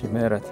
ምህረት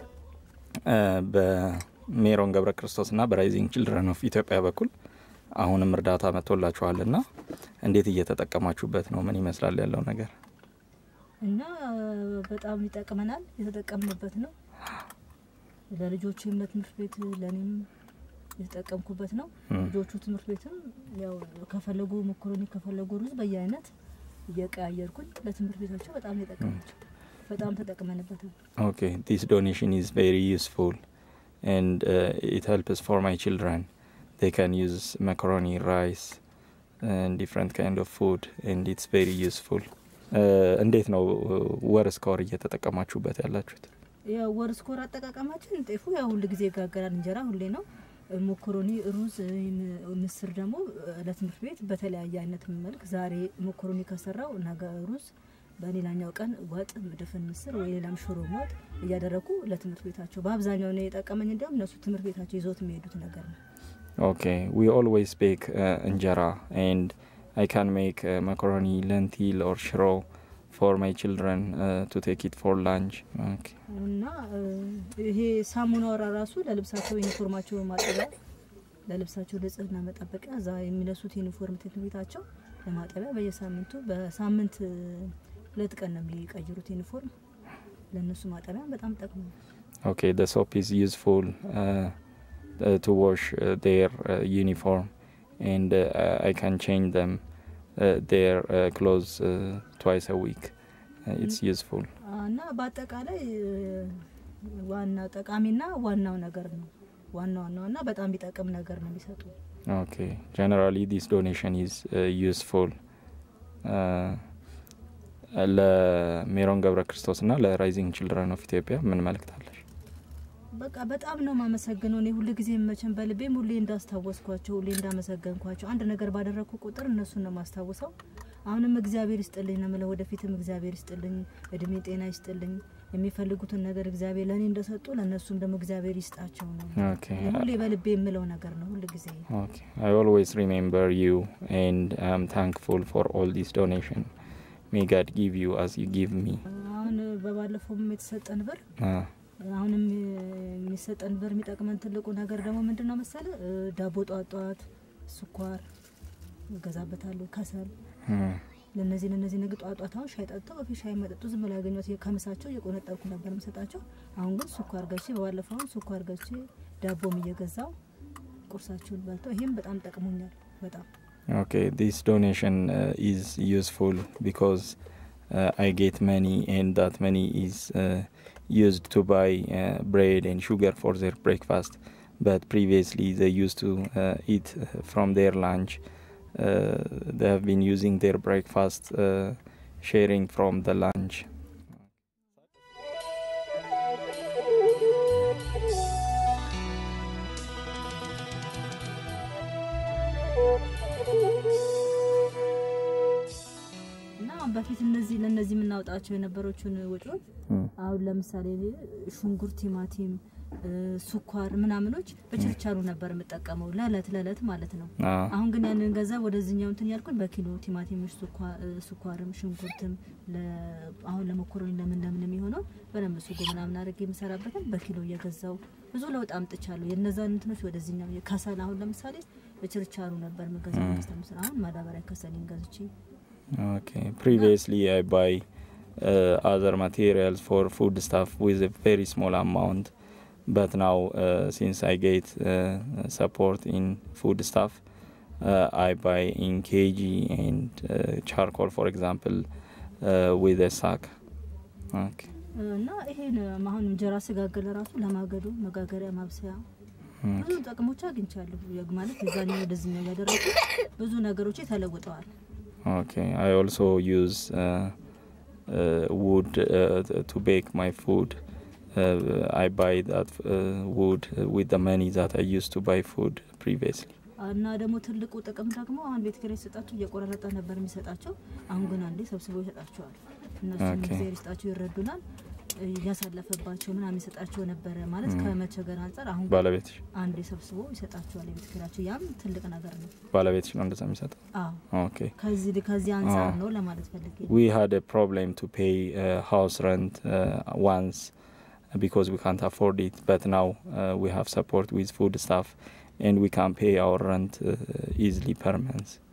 በሜሮን ገብረ ክርስቶስና በራይዚንግ ችልድረን ኦፍ ኢትዮጵያ በኩል አሁንም እርዳታ መጥቶላችኋልና እንዴት እየተጠቀማችሁበት ነው? ምን ይመስላል ያለው ነገር? እና በጣም ይጠቅመናል። የተጠቀምንበት ነው። ለልጆችም ለትምህርት ቤት ለእኔም የተጠቀምኩበት ነው። ልጆቹ ትምህርት ቤትም ያው ከፈለጉ መኮረኒ ከፈለጉ ሩዝ በየአይነት እየቀያየርኩኝ ለትምህርት ቤታቸው በጣም የጠቀማቸው በጣም ተጠቅመንበታል። ኦኬ ዲስ ዶኔሽን ኢዝ ቬሪ ዩስፉል ኤንድ ኢት ሄልፕስ ፎር ማይ ችልድረን they can use macaroni rice and different kind of food and it's very useful እንዴት ነው ወር እስከ ወር እየተጠቀማችሁበት ያላችሁት? ያው ወር እስከ ወር አጠቃቀማችን ጤፉ ያው ሁል ጊዜ ይጋገራል። እንጀራ ሁሌ ነው። ሞኮሮኒ፣ ሩዝ፣ ምስር ደግሞ ለትምህርት ቤት በተለያየ አይነት መልክ ዛሬ ሞኮሮኒ ከሰራው ነገ ሩዝ፣ በሌላኛው ቀን ወጥ፣ ድፍን ምስር ወይ ሌላም ሽሮ ወጥ እያደረጉ ለትምህርት ቤታቸው በአብዛኛው ነው የጠቀመኝ። እንዲያውም እነሱ ትምህርት ቤታቸው ይዞት የሚሄዱት ነገር ነው። Okay, we always bake uh, injera and I can make uh, macaroni, lentil or shiro for my children uh, to take it for lunch. Okay. እና ይሄ ሳሙናው ራሱ ለልብሳቸው ዩኒፎርማቸው ማጠቢያ ለልብሳቸው ንጽህና መጠበቂያ እዛ የሚለሱት ዩኒፎርም ትምህርት ቤታቸው ለማጠቢያ በየሳምንቱ በሳምንት ሁለት ቀን ነው የሚቀይሩት ዩኒፎርም ለእነሱ ማጠቢያ በጣም ጠቅሞ Okay, the soap is useful uh, uh, to wash uh, their uh, uniform and uh, I can change them uh, their uh, clothes uh, twice a week. Uh, it's useful. እና በአጠቃላይ ዋና ጠቃሚና ዋናው ነገር ነው። ዋና ዋናውና በጣም ቢጠቅም ነገር ነው የሚሰጡ። Okay, generally this donation is uh, useful. Uh, ለሜሮን ገብረ ክርስቶስና ለራይዚንግ ችልድረን ኦፍ ኢትዮጵያ ምን መልእክት አለሽ? በቃ በጣም ነው ማመሰግነው። እኔ ሁል ጊዜ መቼም በልቤም ሁሌ እንዳስታወስኳቸው ሁሌ እንዳመሰገንኳቸው አንድ ነገር ባደረግኩ ቁጥር እነሱን ነው ማስታውሰው። አሁንም እግዚአብሔር ይስጥልኝ ነው የምለው። ወደፊትም እግዚአብሔር ይስጥልኝ፣ እድሜ ጤና ይስጥልኝ። የሚፈልጉትን ነገር እግዚአብሔር ለእኔ እንደሰጡ ለእነሱም ደግሞ እግዚአብሔር ይስጣቸው ነው Okay. እኔ ሁሌ በልቤ የምለው ነገር ነው ሁል ጊዜ Okay. I always remember you and I'm thankful for all this donation. May God give you as you give me. አሁን በባለፈውም የተሰጠን ብር Uh, አሁንም የሚሰጠን ብር የሚጠቅመን ትልቁ ነገር ደግሞ ምንድን ነው መሰለ እ ዳቦ ጧት ጧት ስኳር እገዛበታለሁ፣ ከሰል hmm. ለነዚህ ለነዚህ ነገ ጧት ጧት አሁን ሻይ ጠጥተው በፊት ሻይ መጠጡ ዝም ብላ ያገኘት ከምሳቸው እየቆነጠርኩ ነበር የምሰጣቸው። አሁን ግን ስኳር ገዝቼ በባለፈው አሁን ስኳር ገዝቼ ዳቦም እየገዛው ቁርሳቸውን በልተው ይሄም በጣም ጠቅሞኛል በጣም Okay, this donation uh, is useful because uh, I get money and that money is uh, used to buy uh, bread and sugar for their breakfast. But previously they used to uh, eat uh, from their lunch. Uh, they have been using their breakfast, uh, sharing from the lunch. እና በፊት እነዚህ ለእነዚህ የምናወጣቸው የነበሮችን ወጪዎች Hmm. አሁን ለምሳሌ ሽንኩርት፣ ቲማቲም፣ እ ስኳር ምናምኖች በችርቻሩ ነበር የምጠቀመው ለእለት ለእለት ማለት ነው። Uh, አሁን ግን ያንን ገንዘብ ወደዚህኛው እንትን ያልኩኝ በኪሎ ቲማቲም፣ ስኳርም ሽንኩርትም ለ- አሁን ለመኮረኒ ለምን ለምን የሚሆነው በደንብ ሱጎ ምናምን አድርጌ የምሰራበትን በኪሎ እየገዛው ብዙ ለውጥ አምጥቻለሁ። የነዛን እንትኖች ወደዚህኛው ከሰል አሁን ለምሳሌ በችርቻሩ ነበር የምገዛው Mm. ከሰል ምስል አሁን ማዳበሪያ ከሰሌን ገዝቼ Okay. Previously, I buy uh, other materials for food stuff with a very small amount, but now uh, since I get uh, support in food stuff, uh, I buy in kg and uh, charcoal, for example, uh, with a sack. Okay. እና ይሄን አሁን እንጀራ ስጋገር ራሱ ለማገዶ መጋገሪያ ማብሰያ ብዙ Okay. ጥቅሞች አግኝቻለሁ። የግ- ማለት የዛኛው ወደዚህኛው እያደረጉ ብዙ ነገሮች ተለውጠዋል። Okay. I also use uh, uh, wood uh, t- to bake my food. Uh, I buy that uh, wood uh, with the money that I used to buy food previously. እና ደግሞ ትልቁ ጥቅም ደግሞ አሁን ቤት ኪራይ ሲሰጣቸው እየቆራረጠ ነበር የሚሰጣቸው። አሁን ግን አንዴ ሰብስቦ ይሰጣቸዋል። እነሱም ኦኬ። ጊዜ ይስጣቸው ይረዱናል። እያሳለፈባቸው ምናምን ይሰጣቸው ነበረ ማለት ም። ከመቸገር አንጻር አሁን ግን ባለቤትሽ አንዴ ሰብስቦ ይሰጣቸዋል የቤት ኪራያቸው። ያም ትልቅ ነገር ነው። ባለቤትሽ ነው እንደዛ የሚሰጠው? አዎ Okay. ከዚህ ከዚህ አንጻር አዎ። ነው ለማለት ፈልጌ ነው። We had a problem to pay uh, house rent uh, once, because we can't afford it. But now uh, we have support with food stuff and we can pay our rent uh, easily per month.